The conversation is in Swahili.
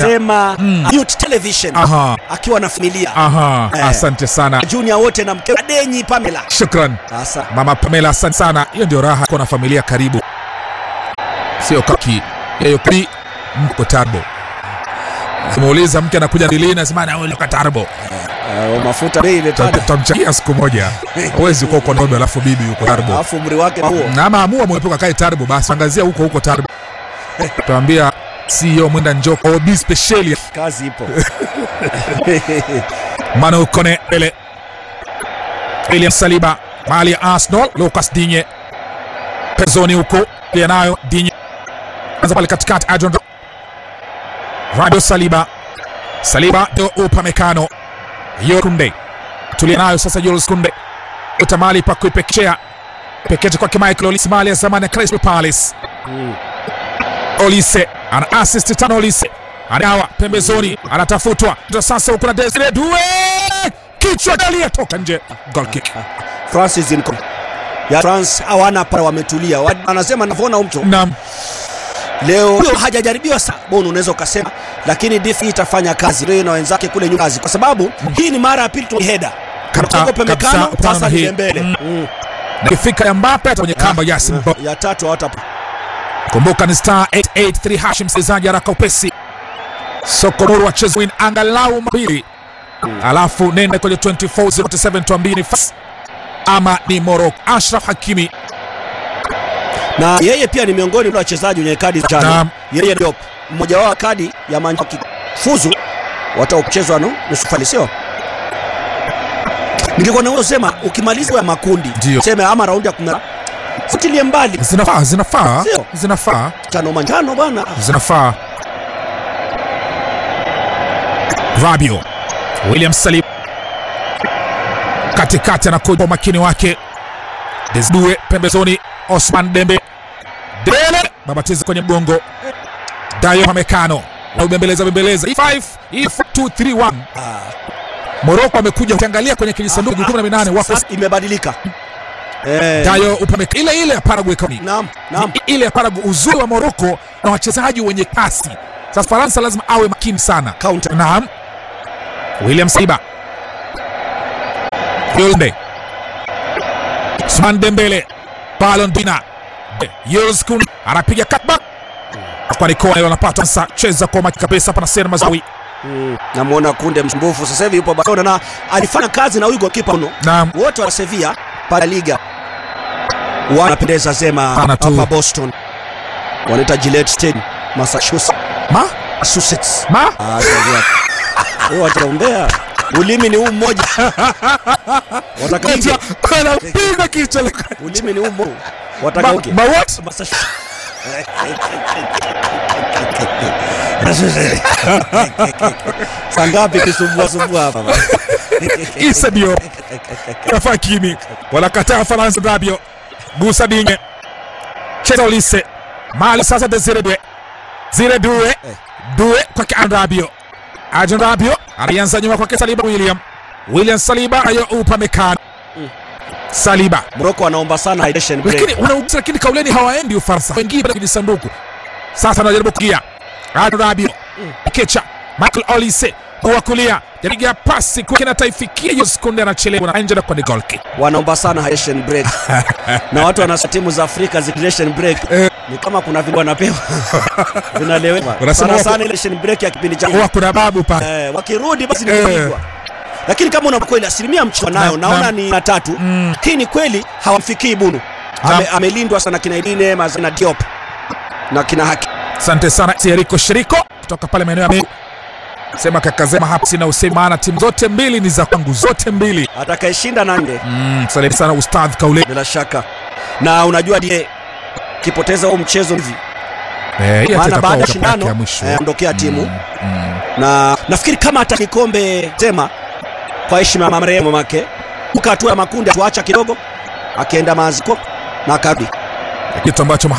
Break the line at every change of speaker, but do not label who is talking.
anasema Mute television
Aha.
akiwa na familia
Aha,
Eh.
asante sana.
Junior wote na mke Denyi Pamela.
Shukran.
Sasa
Mama Pamela, asante sana. Hiyo ndio raha kuwa na familia karibu, sio kaki hiyo kari mko tarbo. Muuliza mke anakuja lini, nasema na wewe tarbo.
uh, mafuta bei imepanda,
Tutamchangia siku moja. Huwezi kuwa uko Nairobi alafu bibi yuko tarbo.
alafu umri wake huo.
Na ama amua mwepuka kae tarbo, basi angazia huko huko tarbo. Tuambia CEO mwenda njoko OB special
Kazi ipo.
Manu Kone ele William Saliba mali ya Arsenal Lucas Digne pezoni huko pia nayo Digne anza pale katikati Adrian Radio Saliba Saliba ndio Upamecano Yo Kunde tulia nayo sasa Jules Kunde utamali pa kuipekechea pekeche kwake Michael Olise mali ya zamani ya Crystal Palace Olise ana assist tano Olise anawa pembezoni anatafutwa ndio sasa huko na Desire Due kichwa aliyetoka nje goal kick
Francis Inco. Ya France hawana para wametulia. Wa- Anasema navona mtu.
naam
Leo huyo hajajaribiwa sana. Bono unaweza ukasema lakini DF itafanya kazi leo na wenzake kule nyuma kazi kwa sababu hii ni mara ya pili tu heda.
Kabisa,
Kongo
kabisa,
pemekano
upana
sasa
hii.
ni mbele.
Mm.
Mm.
na ifika ya Mbappe hata kwenye kamba Yasin Bo
Ya tatu hawata
kumbuka ni star 883 hash msikilizaji haraka upesi soko muru wacheza win angalau mbili alafu nenda kwenye 2407 tuambie ni fas ama ni Morocco Ashraf Hakimi
na yeye pia ni miongoni mwa wachezaji wenye kadi za njano.
Naam.
Yeye ndio mmoja wao kadi ya manjano kifuzu wataochezwa no nusu fainali sio? Ningekuwa naweza kusema ukimaliza ya makundi
Ndio.
sema ama raundi ya 10 futilie mbali
zinafaa zinafaa
Sio.
zinafaa
tano manjano bwana.
zinafaa Rabio William Salib katikati anakuja kwa umakini wake Desdue pembezoni Osman Dembe Dele babatiza kwenye mgongo Dayo Hamekano na ubembeleza bembeleza E5 E4 2 3 1 Morocco amekuja ukiangalia kwenye kijisanduku 18 wako
Sasa imebadilika. Eh,
Dayo upameka ile ile ya Paraguay kauni
naam, naam.
I- ile ya Paraguay, uzuri wa Morocco na wachezaji wenye kasi. Sasa Faransa lazima awe makini sana.
Counter.
Naam, William Saliba, Yolde, Usman Dembele, Ballon Dina, Jules Kounde anapiga cutback kwa Nikola, ile anapata sasa, cheza kwa makini kabisa hapa na Sen Mazawi.
Mm. Namuona Kunde msumbufu sasa hivi yupo Barcelona na alifanya kazi na huyu goalkeeper uno.
Naam,
Wote wa Sevilla para Liga wanapendeza zema
Sana tu.
hapa Boston. Wanaita Gillette Stadium, Massachusetts.
ma
Massachusetts.
ma
Ah, tangia. Wewe wataombea. Ulimi ni huu mmoja. Wataka hivyo.
anapiga kichwa la-
Ulimi ni huu mmoja. Wataka
ma,
uke.
ma what?
Massachusetts. Saa ngapi kisumbua sumbua hapa?
Issa Diop Rafa Hakimi wanakataa Faransa Rabio Gusa Dinye cheza Olise mali sasa Desire Due Zire Due Due kwake Andrabio Adrian Rabio alianza nyuma kwake Saliba William William Saliba ayo Upamecano Saliba
Morocco wanaomba sana hydration break.
lakini wanaugusa lakini kauleni hawaendi Ufaransa wengine bado kwenye sanduku sasa anajaribu kugia Adrian Rabio Kecha Michael Olise kwa kulia jarigia pasi kwa kina taifikia hiyo sekunde anachelewa na nje na kwa ni goal kick
wanaomba sana hydration break na watu wana timu za Afrika zi hydration break ni kama kuna vile wanapewa vinalewa
Unasema
sana
wako-
sana ile hydration break ya kipindi cha
huwa kuna babu pale
eh, wakirudi basi ni
Eh.
kupigwa lakini kama una kweli asilimia mchwa nayo
Na-
naona
na-
ni na tatu hii ni kweli hawamfikii Bunu Ame,
Na-
amelindwa sana kina Idine Mazana Diop na kina Haki
asante sana Thierry Shiriko kutoka pale maeneo ya Meru sema kakazema hapa sina usemi maana timu zote mbili ni za kwangu zote mbili
atakayeshinda nande
mm, asante sana ustadh Kaule
bila shaka na unajua die kipoteza huo mchezo hivi
eh, hii hata
maana
itakuwa
baada ya
World Cup yake
shindano
ya mwisho
eh, ondokea timu
Mm, mm.
na nafikiri kama hata kikombe sema kwa heshima ya marehemu mamake uka hatua ya makundi atuacha kidogo akaenda maziko na akarudi
kitu ambacho